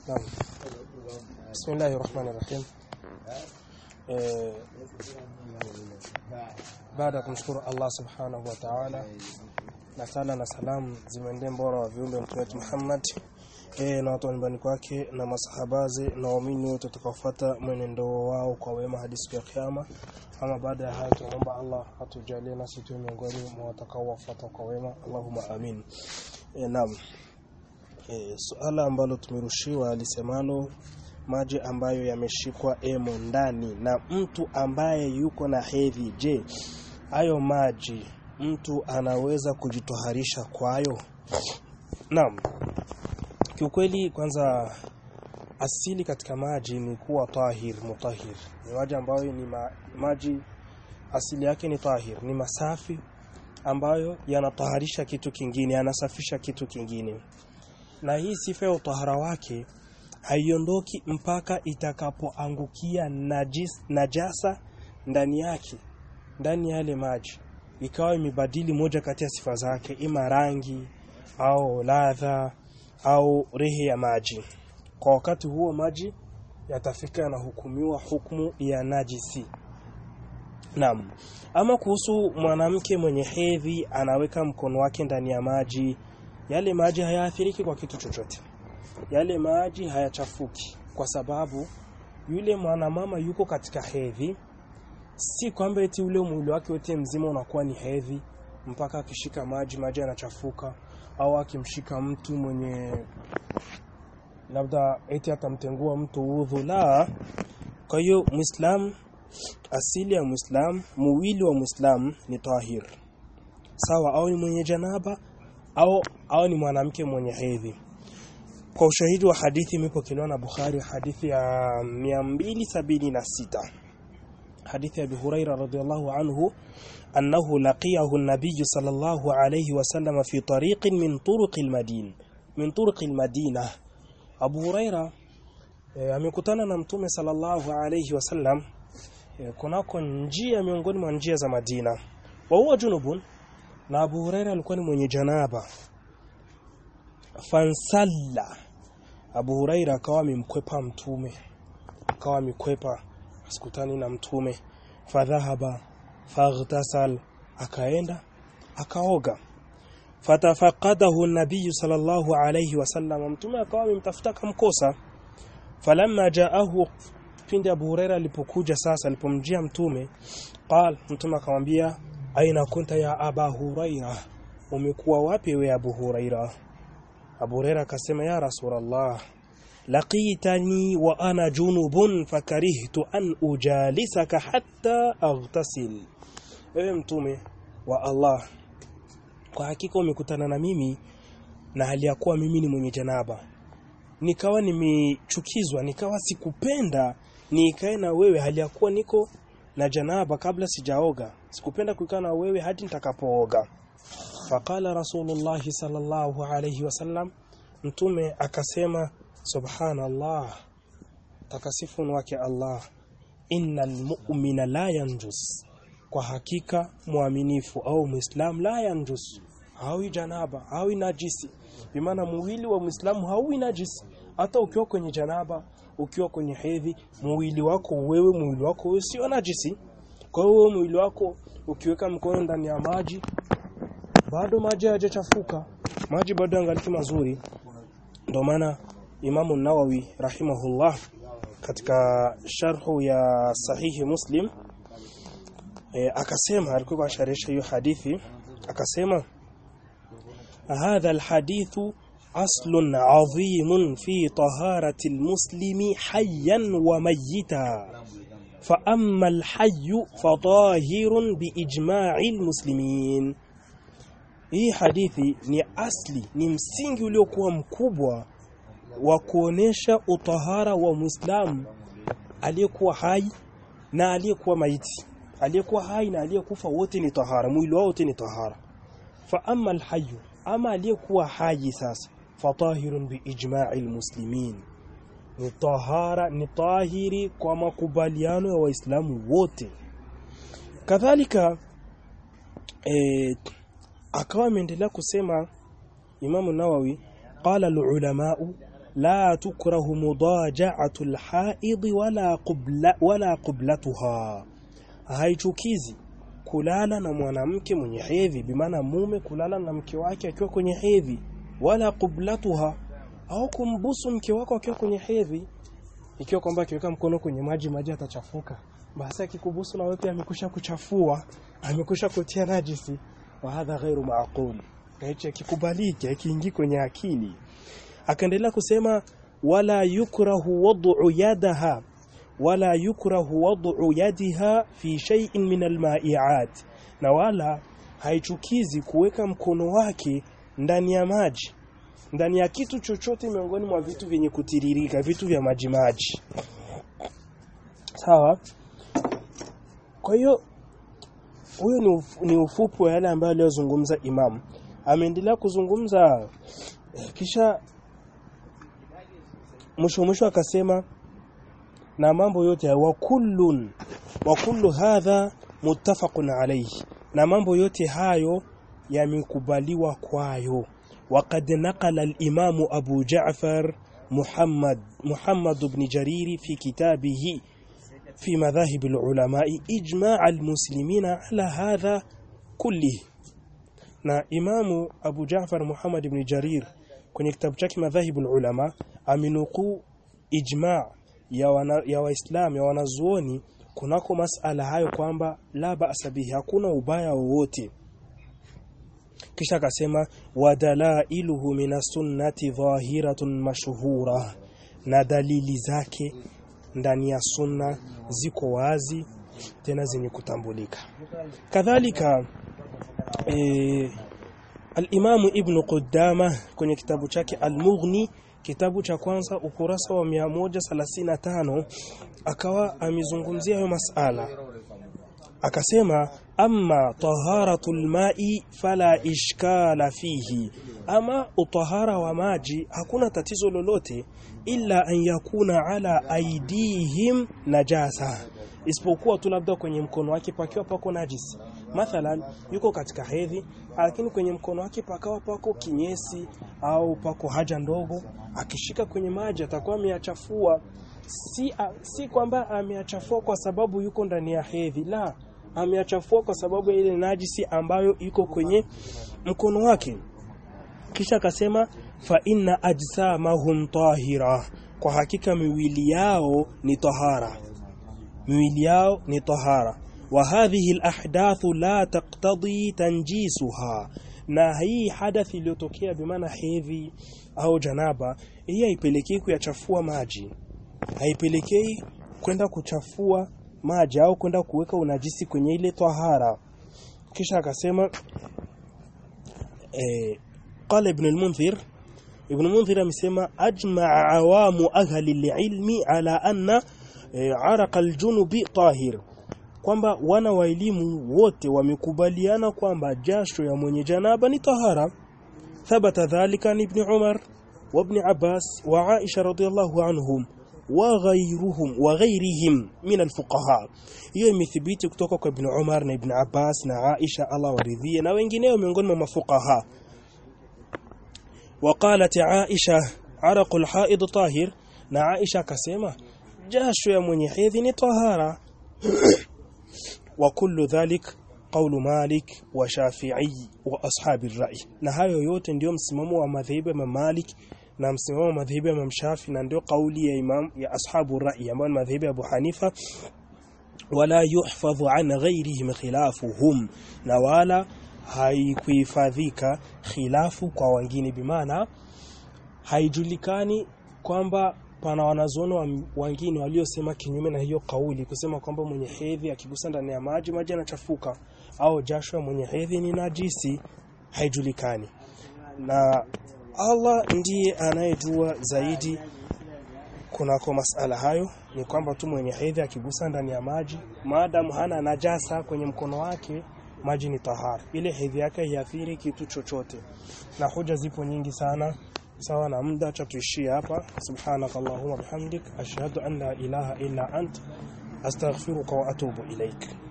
Naam. Bismillahir Rahmanir Rahim. Eh, baada ya kumshukuru Allah Subhanahu wa Ta'ala na sala na salamu zimeendee mbora wa viumbe mtume wetu Muhammad eh, na watu wa nyumbani kwake na masahabazi na waumini wote tutakaofuata mwenendo wao kwa wema hadi siku ya kiyama. Ama baada ya hayo tunaomba Allah atujalie nasi tuwe miongoni mwa watakaowafuata kwa wema. Allahumma amin. Eh, naam. E, suala ambalo tumerushiwa alisemalo maji ambayo yameshikwa emo ndani na mtu ambaye yuko na hedhi. Je, hayo maji mtu anaweza kujitoharisha kwayo? Naam. Kiukweli kwanza asili katika maji ni kuwa tahir mutahir. Ni maji ambayo ni ma, maji asili yake ni tahir, ni masafi ambayo yanataharisha kitu kingine, yanasafisha kitu kingine na hii sifa ya utahara wake haiondoki mpaka itakapoangukia najis, najasa ndani yake ndani ya yale maji ikawa imebadili moja kati ya sifa zake ima rangi au ladha au rehe ya maji kwa wakati huo maji yatafika yanahukumiwa hukumu ya najisi Naam. Ama kuhusu mwanamke mwenye hedhi anaweka mkono wake ndani ya maji yale maji hayaathiriki kwa kitu chochote. Yale maji hayachafuki kwa sababu yule mwanamama yuko katika hedhi, si kwamba eti ule mwili wake wote mzima unakuwa ni hedhi mpaka akishika maji maji yanachafuka, au akimshika mtu mwenye labda eti atamtengua mtu udhu. La, kwa hiyo Muislam, asili ya Muislam, mwili wa Muislam ni tahir, sawa au ni mwenye janaba au au ni mwanamke mwenye hedhi. Kwa ushahidi wa hadithi imepokelewa na Bukhari hadithi ya 276 hadithi ya Abu Huraira radhiyallahu anhu annahu laqiyahu an-nabiy sallallahu alayhi wasallam fi tariqin min turuq al-Madina min turuq al-Madina Abu Huraira e, amekutana na mtume sallallahu alayhi wasallam e, kunako njia miongoni mwa njia za Madina wa huwa junubun na Abu Huraira alikuwa ni mwenye janaba fansalla Abu Huraira akawa amemkwepa mtume akawa amekwepa asikutani na mtume fadhahaba faghtasal akaenda akaoga fatafaqadahu an-nabiy sallallahu alayhi wasallam mtume akawa amemtafuta kamkosa falamma jaahu pindi Abu Huraira alipokuja sasa alipomjia mtume qal mtume akamwambia aina kunta ya aba huraira umekuwa wapi we abu huraira abu huraira akasema ya rasulullah laqitani wa ana junubun fakarihtu an ujalisaka hatta aghtasil ewe mtume wa allah kwa hakika umekutana na mimi na hali ya kuwa mimi ni mwenye janaba nikawa nimechukizwa nikawa sikupenda nikae na wewe hali ya kuwa niko na janaba kabla sijaoga sikupenda kukaa na wewe hadi nitakapooga faqala rasulullah sallallahu alayhi wasallam mtume akasema subhanallah takasifu wake Allah innal mu'mina la yanjus kwa hakika muaminifu au muislam la yanjus hawi janaba hawi najisi bimaana mwili wa muislamu hawi najisi hata ukiwa kwenye janaba ukiwa kwenye hedhi mwili wako wewe mwili wako wewe sio najisi kwa hiyo mwili wako ukiweka mkono ndani ya maji bado maji hayajachafuka maji bado yangaliki mazuri ndio maana Imamu Nawawi rahimahullah katika sharhu ya sahihi Muslim e, akasema alikuwa asharisha hiyo hadithi akasema hadha alhadithu أصل عظيم في طهارة المسلم حيا وميتا فأما الحي فطاهر بإجماع المسلمين hii hadithi ni asli ni msingi uliokuwa mkubwa wa kuonesha utahara wa Muislamu aliyekuwa hai na aliyekuwa maiti aliyekuwa hai na aliyekufa wote ni tahara mwili wao wote ni tahara fa amma alhayy ama aliyekuwa hai sasa fatahirun biijma'i almuslimin ni tahara ni tahiri kwa makubaliano ya waislamu wote kadhalika e, akawa ameendelea kusema Imamu Nawawi qala alulamau la tukrahu mudaja'atu alhaid wala qubla wala qiblatuha haichukizi kulala na mwanamke mwenye hedhi bimaana mume kulala na mke wake akiwa kwenye hedhi wala qiblatuha au kumbusu mke wako akiwa kwenye hedhi ikiwa kwamba akiweka mkono kwenye maji maji atachafuka basi akikubusu na wewe pia amekusha kuchafua amekusha kutia najisi wa hadha ghairu maaqul hicho kikubaliki akiingi kwenye akili akaendelea kusema wala yukrahu wad'u yadaha wala yukrahu wad'u yadiha fi shay'in min alma'iat na wala haichukizi kuweka mkono wake ndani ya maji ndani ya kitu chochote miongoni mwa vitu vyenye kutiririka vitu vya maji maji sawa kwa hiyo huyo ni, uf, ni ufupi wa yale ambayo aliyozungumza imam ameendelea kuzungumza kisha mwisho mwisho akasema na mambo yote wa kullun wa kullu hadha muttafaqun alayhi na mambo yote hayo yamekubaliwa kwayo وقد نقل الإمام أبو جعفر محمد محمد بن جرير في كتابه في مذاهب العلماء إجماع المسلمين على هذا كله na imamu Abu Ja'far Muhammad ibn Jarir kwenye kitabu chake madhahibu ulama aminuku ijma ya wana, ya waislamu ya wanazuoni kunako masala hayo kwamba la ba'sa bihi hakuna ubaya wowote kisha akasema wadalailuhu minas sunnati dhahiratun mashhura na dalili zake ndani ya sunna ziko wazi tena zenye kutambulika kadhalika e, al-Imamu Ibn Qudama kwenye kitabu chake Al-Mughni kitabu cha kwanza ukurasa wa 135 akawa amezungumzia hayo masala akasema amma taharatul ma'i fala ishkala fihi ama utahara wa maji hakuna tatizo lolote illa an yakuna ala aidihim najasa isipokuwa tu labda kwenye mkono wake pakiwa pako najisi mathalan yuko katika hedhi lakini kwenye mkono wake pakawa pako kinyesi au pako haja ndogo akishika kwenye maji atakuwa ameyachafua si, a, si kwamba ameyachafua kwa sababu yuko ndani ya hedhi la ameyachafua kwa sababu ya ile najisi ambayo iko kwenye mkono wake kisha akasema fa inna ajsamahum tahira kwa hakika miwili yao ni tahara miwili yao ni tahara wa hadhihi alahdathu la taqtadi tanjisuha na hii hadathi iliyotokea bimaana hedhi au janaba hii haipelekei kuyachafua maji haipelekei kwenda kuchafua maji au kwenda kuweka unajisi kwenye ile tahara kisha akasema eh, qala ibn al-munzir ibn al-munzir amesema ajma'a awamu ahli al-ilmi ala anna eh, araqa al-junubi tahir kwamba wana wa elimu wote wamekubaliana kwamba jasho ya mwenye janaba ni tahara thabata dhalika ni ibn umar wa ibn abbas wa aisha radhiyallahu anhum وغيرهم وغيرهم من الفقهاء hiyo imethibiti kutoka kwa Ibn Umar na Ibn Abbas na Aisha Allah waridhie na wengineo miongoni mwa mafuqaha وقالت عائشة عرق الحائض طاهر na Aisha akasema jasho ya mwenye hedhi ni tahara wa kullu dhalik qawlu Malik wa Shafi'i wa ashabi ar-ra'i na hayo yote ndio msimamo wa madhhabu ya Malik na msimamo wa madhhabu ya Imam Shafi na ndio kauli ya Imam ya ashabu rai ambao ni madhhabu ya Abu Hanifa wala yuhfadhu an ghairihim khilafuhum na wala haikuhifadhika khilafu kwa wengine bimaana haijulikani kwamba pana wanazuoni wengine waliosema kinyume na hiyo kauli kusema kwamba mwenye hedhi akigusa ndani ya maji maji yanachafuka au jasho ya mwenye hedhi ni najisi haijulikani na Allah ndiye anayejua zaidi kunako masala hayo ni kwamba tu mwenye hedhi akigusa ndani ya maji maadamu hana najasa kwenye mkono wake maji ni tahara ile hedhi yake haiathiri kitu chochote na hoja zipo nyingi sana sawa na muda cha tuishie hapa subhanakallahumma bihamdik ashhadu an la ilaha illa ant astaghfiruka wa atubu ilaik